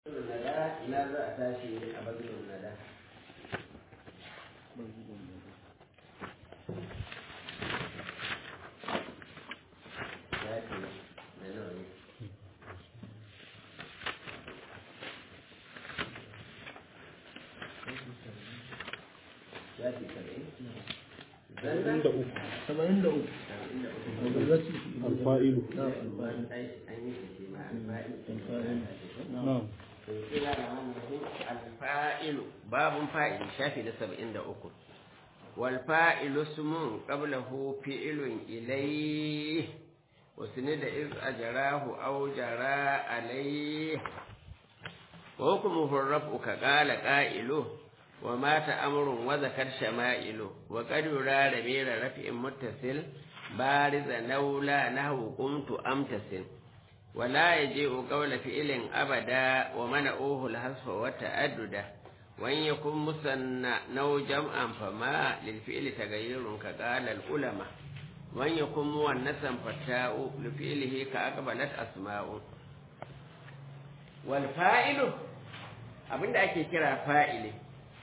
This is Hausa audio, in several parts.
nada ina za a tashi a bazilun nada ya ce da nawa ne ya ce saba'in saba'in da uku saba'in da uku saba'in da uku alfa'ilu alfa'ilu na alfa'ilu an yi shi ma alfa'il na'am alfa'ilu babun fa'ili shafi na saba'in da uku والفاعل اسم قبله فعل إليه وسند إذ أجراه أو جرى عليه وحكمه الرفع كقال قائله ومات أمر وذكر شمائل وقد يرى رمير رفع متصل بارز نولا نهو قمت أمتسل ولا يجيء قول فعل أبدا ومنعوه الحذف والتأدد وإن يكن مثنى نو جمعا فما للفعل تغيير كقال العلماء وإن يكن مؤنثا فتاء لفعله كأقبلت أسماء والفاعل abinda ake kira fa'ili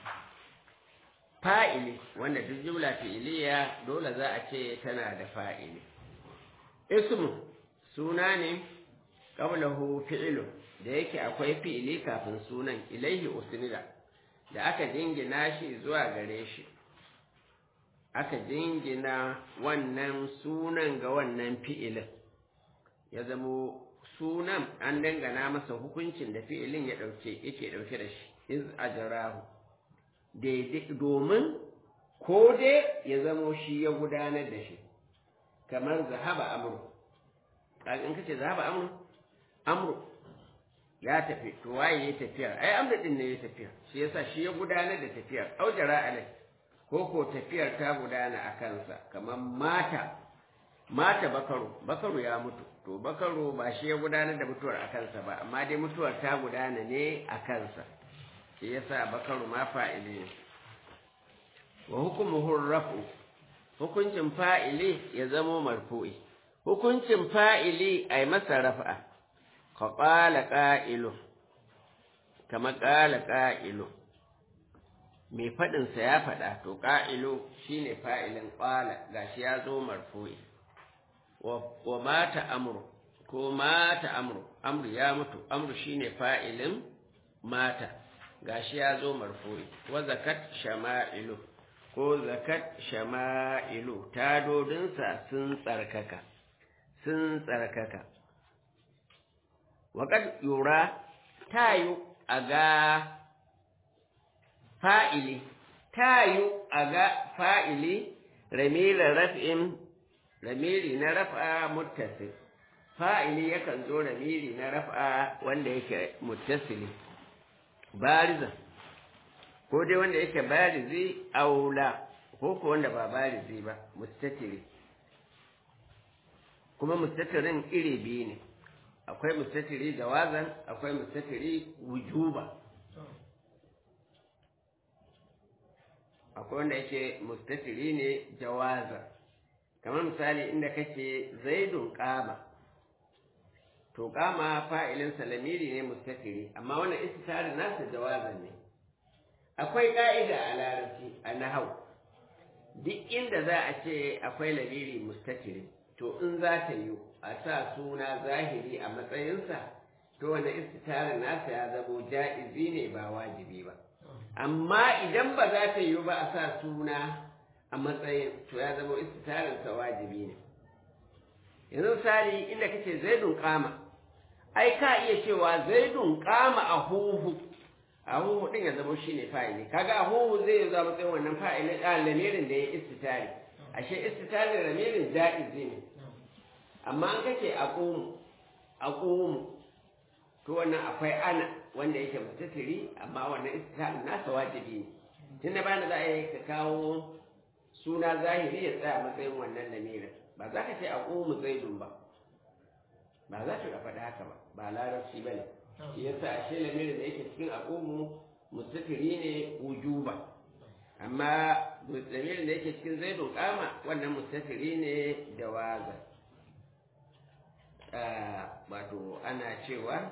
fa'ili wanda duk jumla fi'iliya dole za a ce tana da fa'ili ismu suna ne qablahu fi'lu da yake akwai fi'ili kafin sunan ilaihi usnida da aka jingina shi zuwa gare shi aka jingina wannan sunan ga wannan fi'ilin ya zamo sunan an dangana masa hukuncin da fi'ilin ya ɗauke yake ɗauke da shi iz ajrahu daidai domin ko dai ya zamo shi ya gudanar da shi kamar zahaba amru in kace zahaba amru amru ya tafi to waye ya tafiyar ai amru din ne ya tafiyar shi yasa shi ya gudanar da tafiyar aujara alai ko ko tafiyar ta gudana a kansa kamar mata mata bakaru bakaru ya mutu to bakaru ba shi ya gudanar da mutuwar a kansa ba amma dai mutuwar ta gudana ne a kansa shi yasa bakaru ma fa'ili ne wa hukumuhu rafu hukuncin fa'ili ya zamo marfu'i hukuncin fa'ili ai masa rafa'a ka ƙala ƙa'ilu, kama ƙala ƙa'ilu, mai faɗinsa ya faɗa, to ƙa'ilu shi ne fa'ilin ƙwala ga shi ya zo marfu'i, wa mata amuru, ko mata amuru, amuru ya mutu, amuru shi ne fa'ilin mata, ga shi ya zo marfu'i, wa zakat shama'ilu, ko zakat shama'ilu, tadodinsa sun tsarkaka, sun tsarkaka. waƙad yura tayu a ga fa'ili tayu a ga fa'ili ramira raf'in ramiri na raf'a muttasil fa'ili yakan zo ramiri na raf'a wanda yake muttasili bariza ko dai wanda yake barizi aula ko ko wanda ba barizi ba mustatiri kuma mustatirin iri biyu ne akwai mustatiri jawazan akwai mustatiri wujuba akwai wanda yake mustatiri ne jawazan kamar misali inda kake zaidun kama to kama fa'ilin salamiri ne mustatiri amma wannan istitarin nasa jawazan ne akwai ka'ida a larabci a nahau duk inda za a ce akwai lamiri mustatiri to in za ta yi a sa suna zahiri a matsayinsa to wanda istitarin nasa ya zamo ja'izi ne ba wajibi ba amma idan ba za ta yi ba a sa suna a matsayin to ya zamo istitarinsa wajibi ne yanzu misali inda kace zaidun kama ai ka iya cewa zaidun kama a huhu a huhu din ya zamo shine fa'ili kaga a huhu zai zama matsayin wannan fa'ilin lamirin da ya istitari ashe istitarin lamirin ja'izi ne amma an kake a ƙomu a ƙomu to wannan akwai ana wanda yake mutatiri amma wannan istihadin nasa wajibi ne tun da bana za a yi ka kawo suna zahiri ya tsaya matsayin wannan lamirin ba za ka ce a ƙomu zaidun ba ba za ka faɗi haka ba ba larabci ba ne shi yasa ashe lamirin da yake cikin a ƙomu mutatiri ne wujuba amma lamirin da yake cikin zaidun kama wannan mutatiri ne da waza wato ana cewa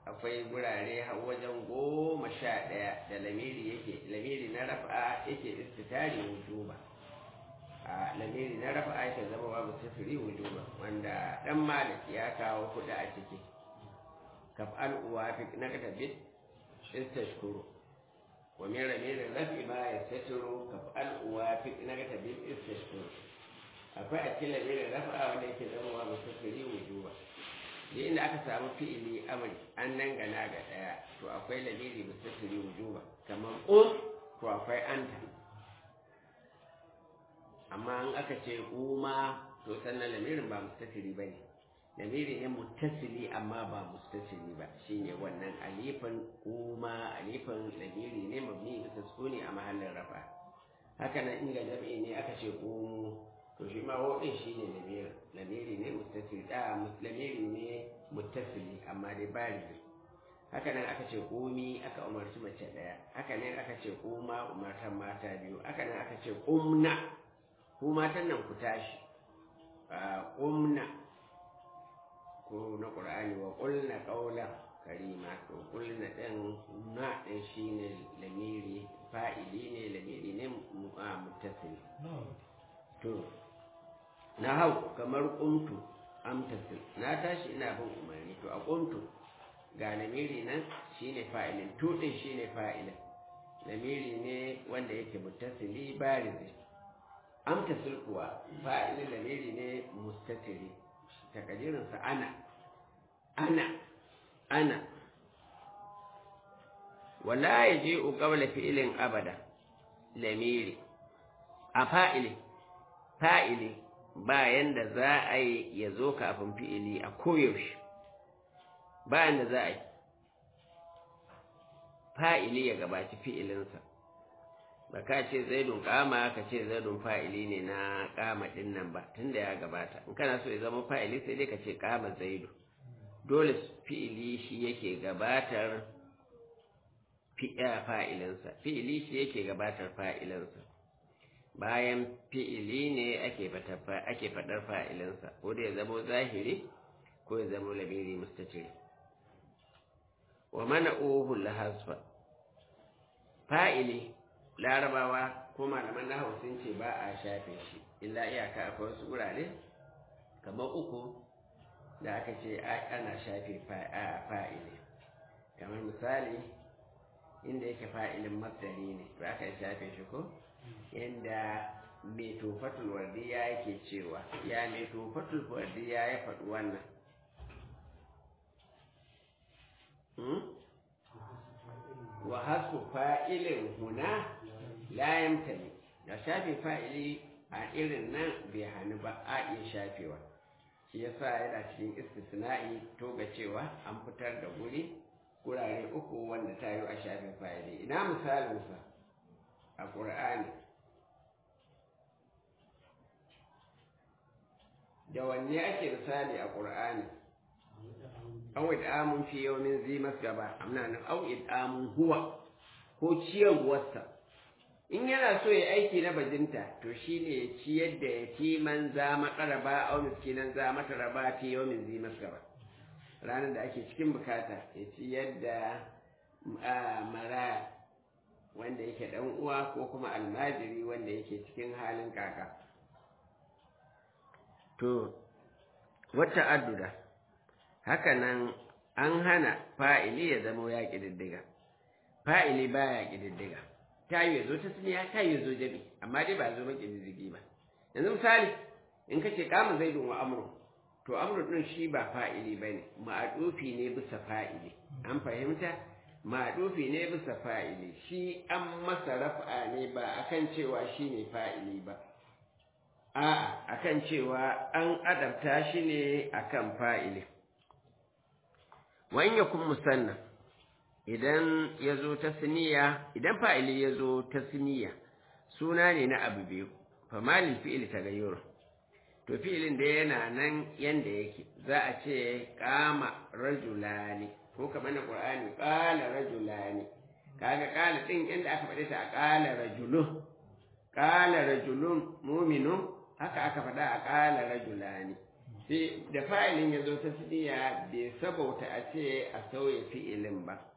akwai gurare har wajen goma sha ɗaya da lamiri yake lamiri na rafa yake istitari wujuba a lamiri na rafa yake zama babu sifiri wujuba wanda dan malik ya kawo kuɗi a ciki kaf'al uwa fi na katabit istashkuru wa min lamiri rafi ma yastatiru kaf'al uwa fi na katabit istashkuru akwai a cikin lamirin rafa wanda yake zama babu sifiri wujuba da inda aka samu fi'ili amri an dangana ga ɗaya to akwai lamiri mustattiri wujuba kamar um to akwai anta amma an aka ce uma to sannan lamirin ba mustattiri ba ne lamiri ne muttasili amma ba mustattiri ba shine wannan alifan uma alifan lamiri ne mabni bisa sukuni a mahallin rafa haka nan inda jami'i ne aka ce umu to shi ma waɗin shi ne lamiri lamiri ne mustatir da lamiri ne muttasili amma dai bari ne haka nan aka ce komi aka umarci mace ɗaya haka nan aka ce kuma umartan mata biyu haka nan aka ce kumna ku matan nan ku tashi kumna ko na qur'ani wa qulna qawlan karima to qulna ɗin na ɗin shine lamiri fa'ili ne lamiri ne muttasili to na hau kamar kuntu amtasil na tashi ina bin umarni to a kuntu ga lamiri nan shine fa'ilin tudin shine fa'ilin lamiri ne wanda yake muttasili barizi amtasil kuwa fa'ilin lamiri ne mustatiri takadirinsa ana ana ana wala yaji'u qabla fi'ilin abada lamiri a fa'ilin fa'ili bayan da za a yi ya zo kafin fi'ili a koyaushe bayan da za a yi fa'ili ya gabaci fi'ilinsa ba ka ce zaidun kama ka ce zaidun fa'ili ne na kama ɗin nan ba tunda ya gabata in kana so ya zama fa'ili sai dai ka ce kama zaidu dole fi'ili shi yake gabatar fa'ilinsa fi'ili shi yake gabatar fa'ilinsa bayan fi'ili ne ake faɗar fa'ilinsa ko da ya zamo zahiri ko ya zamo lamiri mustatiri wa mana ohun lahasfa fa'ili larabawa ko malaman na sun ce ba a shafe shi illa iyaka akwai wasu wurare kamar uku da aka ce ana shafe fa'ili kamar misali inda yake fa'ilin masdari ne ba aka shafe shi ko inda mai tofatul wardiya yake cewa ya mai tofatul wardiya ya faɗi wannan wa hasu fa'ilin huna layan tali da shafe fa'ili a irin nan bai hannu ba a iya shafewa shi yasa yana cikin istisna'i to ga cewa an fitar da guri gurare uku wanda ta yi a shafin fa'ili ina misalinsa a ƙur'ani da wanne ake misali a ƙur'ani aw id'amun fi yawmin zi masgaba amna nan aw id'amun huwa ko ciyarwarsa in yana so ya aiki na bajinta to shine ya ciyar da yatiman za maƙaraba aw miskinan za mataraba fi yawmin zi masgaba ranar da ake cikin bukata ya ciyar da mara wanda yake dan uwa ko kuma almajiri wanda yake cikin halin kaka to wata adduda haka nan an hana fa'ili ya zama ya ƙididdiga fa'ili ba ya ƙididdiga ta yi zo ta suniya ta yi zo jabi amma dai ba zo ba ƙididdigi ba yanzu misali in ka ce kama zai wa amuru to amuru ɗin shi ba fa'ili ba ne ma'adufi ne bisa fa'ili an fahimta ma'adufi ne bisa fa'ili shi an masa rafa ne ba akan cewa shi ne fa'ili ba a'a akan cewa an adabta shi ne akan fa'ili wani yakun musanna idan ya zo ta siniya idan fa'ili ya zo ta siniya suna ne na abu biyu famalin fi'ili ta gayyoro to fi'ilin da yana nan yanda yake za a ce kama rajulani ko kamar na qur'ani qala rajulani kaga qala din inda aka faɗe ta a qala rajulun qala rajulun mu'minun haka aka faɗa a qala rajulani da fa'ilin ya zo ta siniya bai sabauta a ce a sauya fi'ilin ba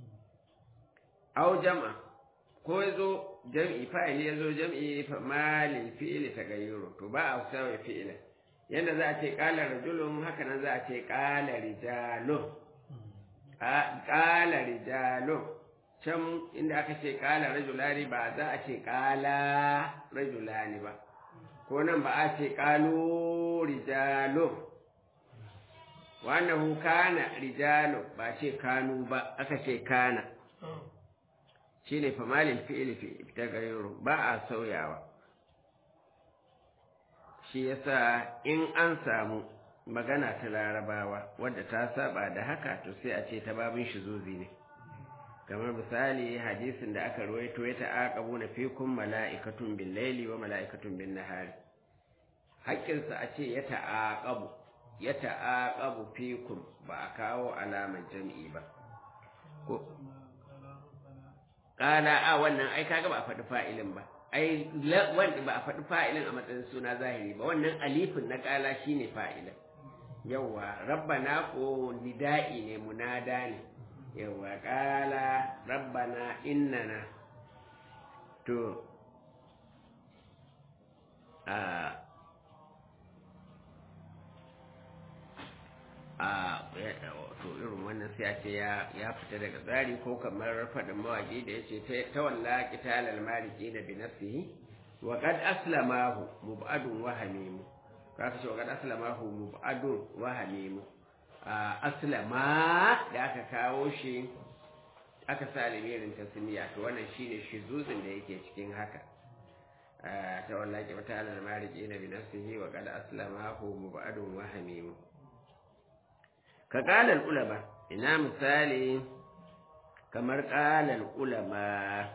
au jama ko ya zo jam'i fa'ili ya zo jam'i fa malil fi'ili ta gayyaro to ba a sauya fi'ilin yadda za a ce ƙala rajulun haka nan za a ce ƙala rijalun ƙala rijalun can inda aka ce ƙala rajulani ba za a ce ƙala rajulani ba ko nan ba a ce ƙalo rijalun wannan kana rijalun ba ce kanu ba aka ce kana shi ne famalin fi'ili ta gairu ba a sauyawa shi yasa in an samu magana ta larabawa wadda ta saba da haka to sai a ce ta babin shi zuzi ne kamar misali hadisin da aka ruwaito ya ta'aqabu na fikun mala'ikatun bin laili wa mala'ikatun bin nahari haƙƙinsa a ce ya ta'aqabu ya ta'aqabu fikun ba a kawo alamar jam'i ba ko qala a wannan ai kaga ba a faɗi fa'ilin ba ai wanda ba a faɗi fa'ilin a matsayin suna zahiri ba wannan alifin na qala shine fa'ilin yawa rabbana ko nida'i ne munada ne yawa ƙala rabbana innana to a a to irin wannan sai a ce ya fita daga tsari ko kamar faɗin mawaƙi da ya ce ta walla ƙitalal mariki da bi nafsihi wa qad aslamahu mubadun wa hamimu ka ce wa qad aslamahu mubadun wa hamimu aslama da aka kawo shi aka sa lamirin tasmiya to wannan shine shizuzin da yake cikin haka ta wallahi mata alal mariji na bi nafsihi wa qad aslamahu mubadun wa hamim ka qala ulama ina misali kamar qala ulama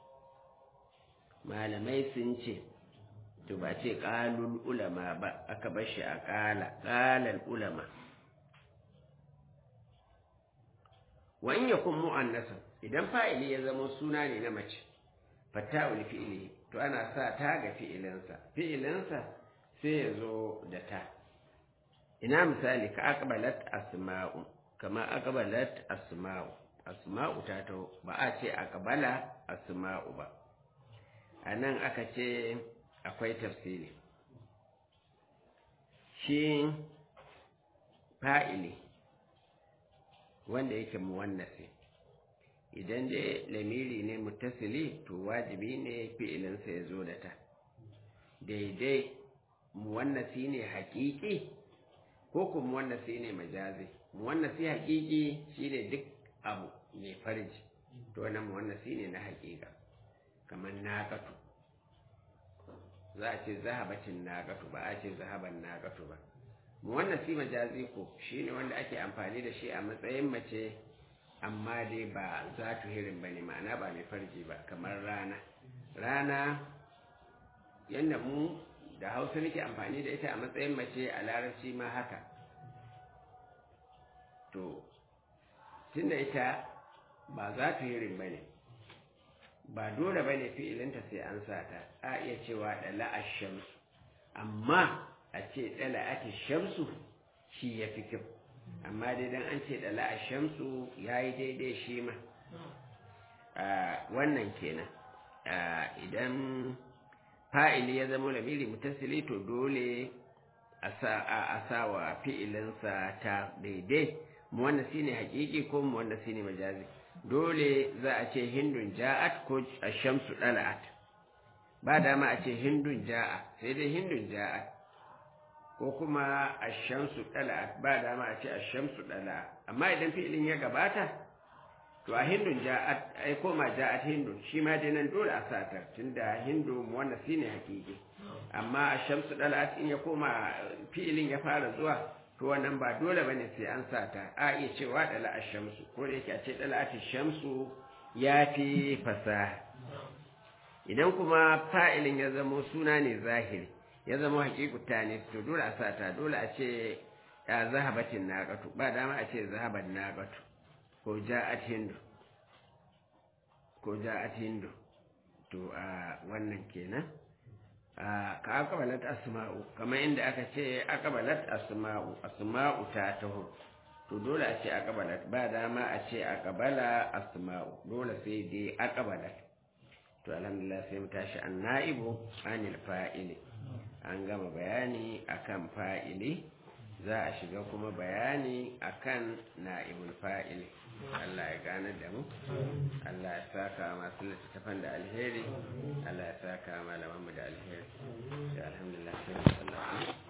malamai sun ce to ba ce qalul ulama ba aka bar shi a qala qala ulama wa in yakun mu'annasan idan fa'ili ya zama suna ne na mace fatta'ul fi'ili to ana sa ta ga fi'ilinsa fi'ilinsa sai ya zo da ta ina misali ka aqbalat asma'u kama aqbalat asma'u asma'u ta to ba a ce aqbala asma'u ba anan aka ce akwai tafsiri shi fa'ili wanda yake muwannasi idan dai lamiri ne mutasili to wajibi ne fi'ilinsa ya zo da ta daidai muwannasi ne hakiki ko kuma muwannasi ne majazi muwannasi hakiki shine duk abu mai farji to wannan muwannasi ne na hakika kamar naqatu za a ce zahabatin naqatu ba a ce zahaban naqatu ba wannan si majazi ko shine wanda ake amfani da shi a matsayin mace amma dai ba za tu hirin ba ne ma'ana ba mai farji ba kamar rana rana yadda mu da hausa nake amfani da ita a matsayin mace a larabci ma haka to tunda ita ba za tu hirin ba ne ba dole ba ne fi'ilinta sai an sa ta a iya cewa ɗala ashamsu amma a ce ɗala ake shamsu shi ya fi kyau amma dai dan an ce ɗala a shamsu ya yi daidai shi ma wannan kenan idan fa'ili ya zama lamiri mutasili to dole a sa wa fi'ilinsa ta daidai mu wannan shi ne hakiki ko mu wannan shi ne majazi dole za a ce hindun ja'at ko a shamsu ɗala'at ba dama a ce hindun ja'a sai dai hindun ja'at ko kuma ashamsu dala ba dama a ce ashamsu dala amma idan fi'ilin ya gabata to a hindun ja'at ai koma ja'at hindun shi ma dai nan dole a sata tunda hindu wanda shine hakiki amma ashamsu dala in ya koma fi'ilin ya fara zuwa to wannan ba dole bane sai an sata a iya cewa dala ashamsu ko da yake a ce dala shamsu ya fi fasaha idan kuma fa'ilin ya zamo suna ne zahiri ya zama hakikuta ne to dole a sata dole a ce ya zahabatin naqatu ba dama a ce zahaban naqatu ko ja'at hindu ko ja'at hindu to a wannan kenan ka akabalat asma'u kamar inda aka ce akabalat asma'u asma'u ta taho to dole a ce akabalat ba dama a ce akabala asma'u dole sai dai akabalat to alhamdulillah sai mu tashi an na'ibu anil fa'ili an gama bayani akan fa'ili za a shiga kuma bayani akan na'ibul fa'ili Allah ya gane da mu Allah ya saka masu littattafan da alheri Allah ya saka malamanmu da alheri alhamdulillah sai